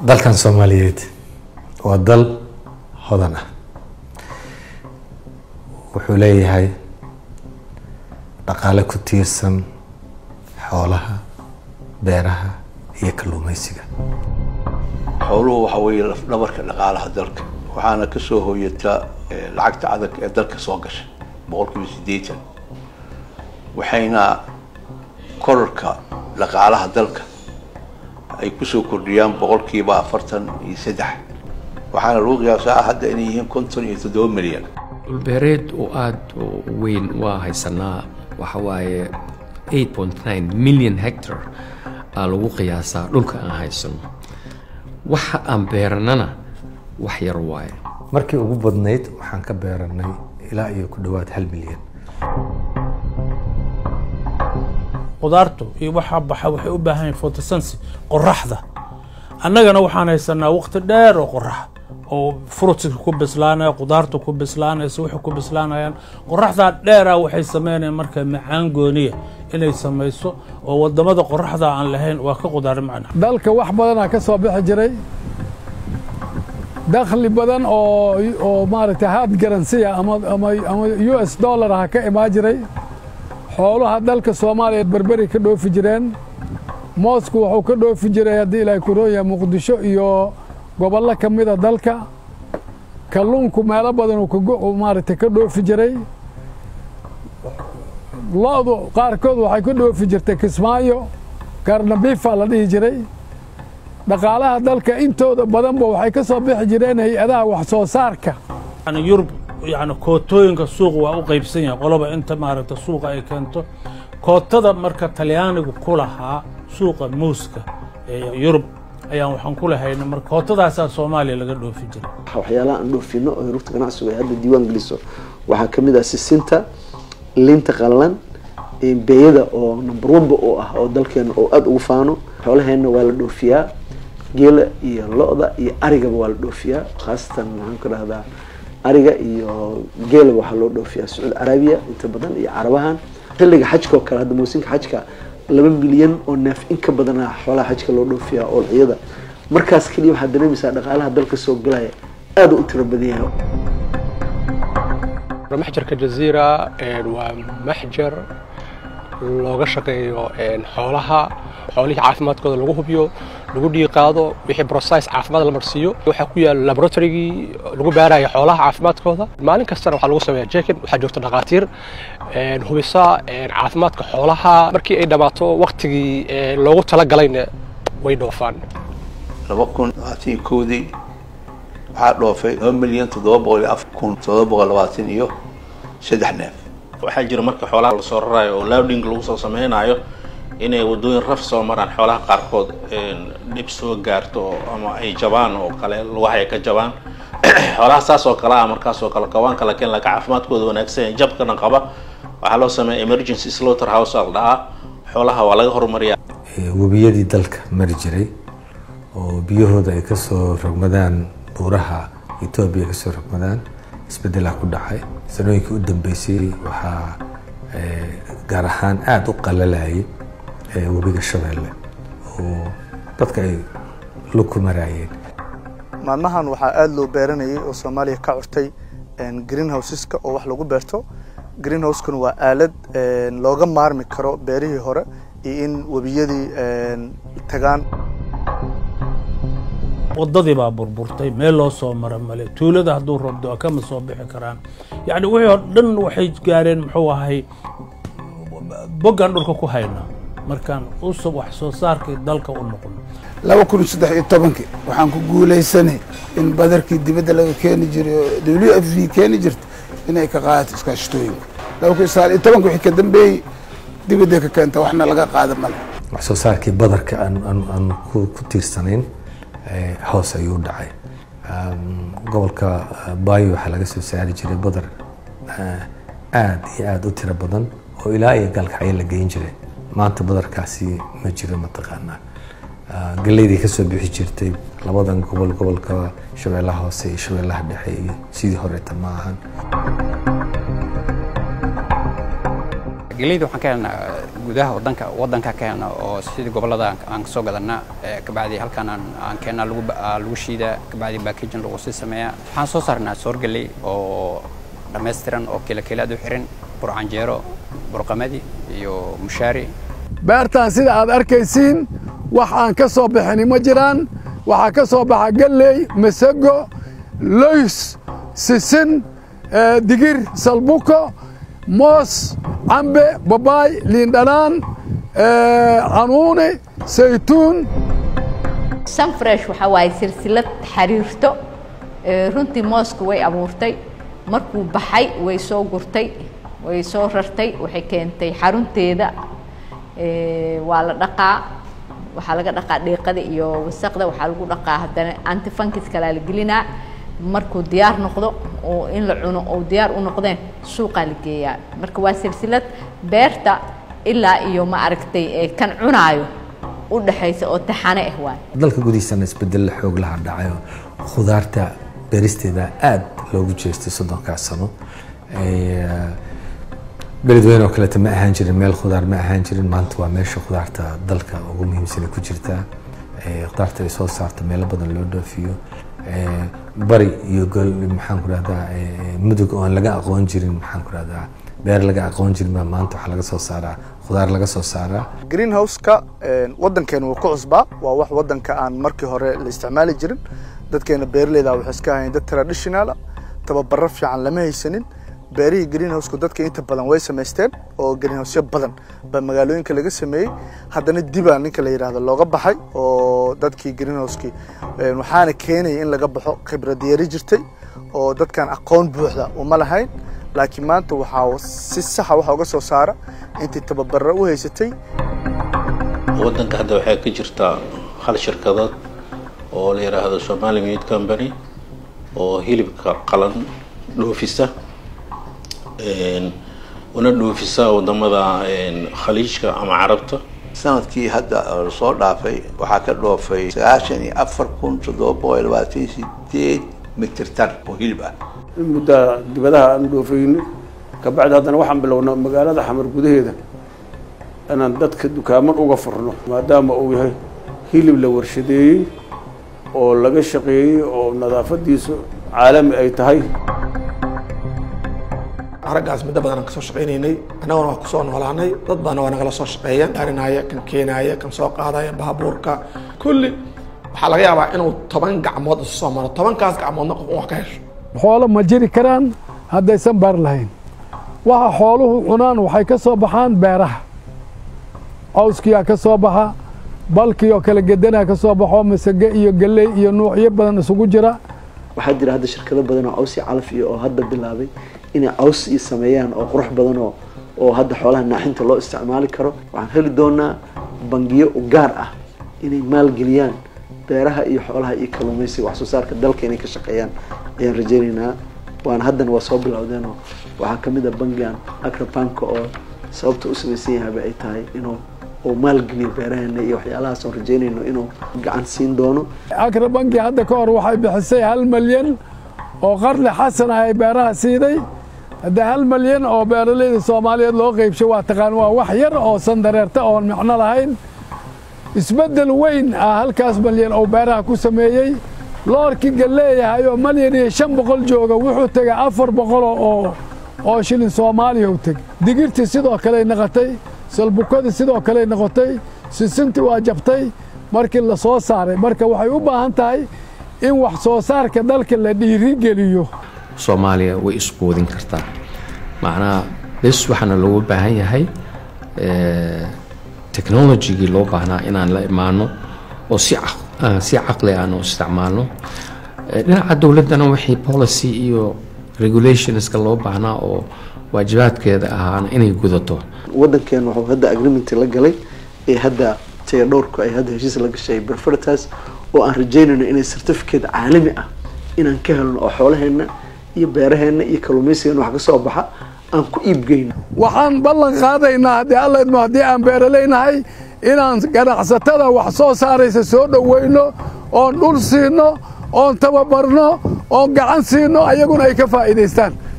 dalkan soomaaliyeed waa dal hodan ah wuxuu leeyahay dhaqaale ku tiirsan xoolaha beeraha iyo kalluumeysiga xooluhu waxa weeye lafdhabarka dhaqaalaha dalka waxaana ka soo hooyataa lacagta adag ee dalka soo gasha boqolkiiba siddeetan waxayna korarka dhaqaalaha dalka ay kusoo kordhiyaan boqolkiiba afartan iyo saddex waxaana lagu qiyaasaa hadda inay yihiin konton iyo toddoba milyan dhulbeereed oo aada u weyn waa haysanaa waxa waaye eight point nine million hectar aa lagu qiyaasaa dhulka aan haysano waxa aan beeranana wax yar waaye markii ugu badnayd waxaan ka beeranay ilaa iyo ku dhowaad hal milyan qudaartu iyo waxaa baxa waxay u baahan yihin photosensy qoraxda annagana waxaan haysanaa waqti dheer oo qorax oo fruitska ku bislaanaya qudaarta ku bislaanaysa waxay ku bislaanayaan qoraxdaa dheera waxay sameynayaan marka macaan gooniya inay samayso oo wadamada qoraxda aan lahayn waa ka qudaar macna dalka wax badanaa ka soo bixi jiray dakhli badan oo oo maaragtay hard garansiya ama ama ama u s dollar ha ka imaan jiray xoolaha dalka soomaaliya berberi ka dhoofi jireen moosku wuxuu ka dhoofi jiray haddii ilaahay kurooya muqdisho iyo gobollo ka mida dalka kalluunku meelo badan uu maaragtay ka dhoofi jiray lo-du qaarkood waxay ka dhoofi jirtay kismaayo garnabifa la dhihi jiray dhaqaalaha dalka intooda badanba waxay ka soo bixi jireen hay-adaha wax soo saarka yurub yani kootooyinka suuq waa u qaybsan yahay qoloba inta maaragta suuqa ay keento kootada marka talyaanigu ku lahaa suuqa muuska ee yurub ayaan waxaan ku lahayna marka kootadaasaa soomaaliya laga dhoofi jiray waxyaalaha aan dhoofino oo rugta ganacsigu ay hadda diiwaan geliso waxaa ka mid ah sisinta linta qallalan beeyada oo number oneba oo ah oo dalkeena oo aada ugu faano xoolaheenna waa la dhoofiyaa geela iyo lo-da iyo arigaba waa la dhoofiyaa khaasatan maxaan ku dhahdaa ariga iyo geela waxaa loo dhoofiyaa sacuudi carabiya inta badan iyo carabahan xilliga xajka oo kale hadda muusinka xajka laba milyan oo neef in ka badana xoolaha xajka loo dhoofiyaa oolciyada markaas keliya waxaad dareemaysaa dhaqaalaha dalka soo galaya aada u tiro badan yahay maxjarka jaziira waa maxjar looga shaqeeyo xoolaha xoolihii caafimaadkooda lagu hubiyo lagu dhiiqaado wixii brocise caafimaad la marsiiyo waxaa ku yaala laboratorygii lagu baaraya xoolaha caafimaadkooda maalin kastana waxaa lagu sameeya jekin waxaa joogta dhakhaatiir hubisa caafimaadka xoolaha markii ay dhammaato waktigii loogu talagalayna way dhoofaan laba kun labaatan iyo kowdii waxaa dhoofay laba milyan toddoba boqol iyo afar kun toddoba boqol labaatan iyo saddex neef waxaa jira marka xoolaha lasoo rarayo oo louding lagu soo sameynayo inay wadooyin raf soo maraan xoolaha qaarkood dhib soo gaarto ama ay jabaan oo kale lugaha ay ka jabaan xoolaha saas oo kale ah markaas oo kale kawaanka lakin laka caafimaadkooda wanaagsan jabkana qaba waxaa loo sameeya emergency slaughter house al dhahaa xoolaha waa laga horumariyaa webiyadii dalka mari jiray oo biyahooda ay kasoo rogmadaan buuraha etoobiya kasoo rogmadaan isbedelaa ku dhacay sanooyinkii u dambeysay waxaa gaar ahaan aada u qalalayay webiga shabeelle oo dadka ay lug ku maraayeen maalmahan waxaa aada loo beeranayay oo soomaaliya ka curtay green houseska oo wax lagu beerto green houseskuna waa aalad looga maarmi karo beerihii hore iyo in webiyadii tagaan wadadii baa burburtay meel loo soo mara male tuulada hadduu robdo kama soo bixi karaan yacni wixii oo dhan waxay gaareen muxuu ahay boggaan dhulka ku haynaa markaan usub wax soo saarkii dalka u noqon laba kun saddex iyo tobankii waxaan ku guulaysanay in badarkii dibadda laga keeni jiray oo w f v keeni jirta inay ka qaadato iskaashatooyinku laba kun sagaal iyo tobanka wixii ka dambeeyey dibadday ka keenta waxna laga qaada male wax soo saarkii badarka aan aan aan ku ku tiirsanayn hoos ayuu dhacay gobolka baayo waxaa laga soo saari jiray badar aada iyo aada u tiro badan oo ilaa iyo gaalkacyo la geyn jiray maanta badarkaasi ma jiro mataqaanaa galeydii kasoo bixi jirtay labadan gobol gobolka shabeellaha hoose iyo shabeellaha dhexe iyo sidii horeeta ma ahan geleyda waxaan ka helnaa gudaha wadanka wadanka ka helnaa oo sidii gobollada aan kasoo gadanaa kabacdi halkan aan aan keennaa lagu lagu shiidaa kabacdi packaging lagu sii sameeyaa waxaan soo saarnaa soor geley oo dhammaystiran oo kiila kiilaad u xiran burcanjeero burqamadi iyo mushaari beertan sida aad arkaysiin wax aan ka soo bixini ma jiraan waxaa ka soo baxa galley masago loys sisin digir salbuko moos cambe babaay liindhanaan canuuni saytuun sunfresh waxaa waaye silsilad xariirto runtii mooska way abuurtay markuu baxay way soo gurtay way soo rartay waxay keentay xarunteeda waa la dhaqaa waxaa laga dhaqaa dhiiqada iyo wasaqda waxaa lagu dhaqaa haddana antifunkis kalaa la gelinaa markuu diyaar noqdo oo in la cuno oo diyaar u noqdeen suuqaa la geeyaa marka waa silsilad beerta ilaa iyo ma aragtay kan cunaayo u dhaxaysa oo taxane ah waay dalka gudihiisana isbedel xoog laha dhacayo khudaarta beeristeeda aad loogu jeestay soddonkaas sano beledweyne oo kaleeta ma ahaan jirin meel khudaar ma ahaan jirin maanta waa meesha khudaarta dalka ugu muhiimsan ku jirtaa khudaarta ay soo saarta meelo badan loo dhoofiyo bari iyo gol maxaan ku rahdaa mudug oon laga aqoon jirin maxaan ku rahdaa beer laga aqoon jirin baa maanta waxaa laga soo saaraa khudaar laga soo saaraa greenhouse-ka waddankeena wuu ku cusbaa waa wax waddanka aan markii hore la isticmaali jirin dadkeena beeraleyda waxay iska ahayn dad traditionala tababaro fiican lama haysanin beerihii greenhouseka dadka inta badan way samaysteen oo greenhouseyo badan baa magaalooyinka laga sameeyey haddana dibaa ninka la yidhaahdo looga baxay oo dadkii greenhouseki waxaana keenaya in laga baxo khibrad yari jirtay oo dadkan aqoon buuxda uma lahayn laakiin maanta waxaa si saxa waxa uga soo saara intii tababaro u haysatay waddanka hadda waxaa ka jirtaa hal shirkadood oo la yidhaahdo somali meat company oo hilibka qalan dhoofisa una dhoofisa wadamada khaliijka ama carabta sanadkii hadda soo dhaafay waxaa ka dhoofay sagaashan iyo afar kun toddoba boqol labaatan sideed mitir tan oo hilib ah in muddaa dibadaha aan dhoofayno kabacdi haddana waxaan bilownaa magaalada xamar gudaheeda inaan dadka dukaaman uga furno maadaama uu yahay hilib la warshadeeyey oo laga shaqeeyey oo nadaafadiisu caalami ay tahay raggaas muddo badan aan kasoo shaqaynaynay annaguna waa kusoo noolaanay dad badanna waa nagala soo shaqeeya arinaya kan keenaya kan soo qaadaya baabuurka kulli waxaa laga yaabaa inuu toban gacmood isu soo maro tobankaas gacmoodna qof wax ka hesho xoolo ma jiri karaan haddaysan baar lahayn waxa xooluhu cunaan waxay ka soo baxaan beeraha cawskiyaa ka soo baxa balkii oo kala gedanaa ka soo baxo masage iyo galley iyo nuucyo badan isugu jira waxaa jira hadda shirkado badan oo caws iyo calaf iyo oo hadda bilaabay inay caws iyo sameeyaan oo qurux badan oo oo hadda xoolaha naaxinta loo isticmaali karo waxaan heli doonaa bangiyo u gaar ah inay maalgeliyaan beeraha iyo xoolaha iyo kalluumaysiga wax soo saarka dalka inay ka shaqeeyaan ayaan rajaynaynaa waana haddana waa soo bilowdeenoo waxaa ka mid a bangigan akrabanka oo sababta u samaysan yahayba ay tahay inuu uu maalgeliyo beeraheena iyo waxyaalahaas oon rajaynayno inuu gacan siin doono akra banki hadda ka hor waxay bixisay hal malyan oo qarli xasan ah ay beeraha siiday haddii hal malyan oo beeraleyda soomaaliyeed loo qeybshay waa taqaan waa wax yar oo sandareerta oon micno lahayn isbeddel weyn ah halkaas malyan oo beeraha ku sameeyey loorkii galleeyahay oo malyan iyo shan boqol jooga wuxuu tegay afar boqol oo oo shilin soomaaliya u tegey digirtii sidoo kaley noqotay salbukadii sidoo kaley noqotay sisintii waa jabtay markii la soo saaray marka waxay u baahan tahay in wax soo saarka dalka la dhiirigeliyo soomaaliya way isquudin kartaa macnaha bes waxaana loogu baahan yahay technologigii loo baahnaa inaan la imaano oo si si caqli aan u isticmaalno dhinaca dowladdana wixii policy iyo regulationska loo baahnaa oo waajibaadkeeda ahaana inay gudato waddankeena wuxuu hadda agreement la galay ee hadda taya dhowrku ay hadda heshiis la gashay berferitas oo aan rajaynayno inay certificate caalami ah inaan ka helno oo xoolaheenna iyo beeraheenna iyo kalluumaysigeena wax ka soo baxa aan ku iibgeyno waxaan ballan qaadaynaa haddii alla idmo haddii aan beeraleynahay inaan ganacsatada wax soo saaraysa soo dhoweyno oon dhul siino oon tababarno oon gacan siino ayaguna ay ka faa'iidaystaan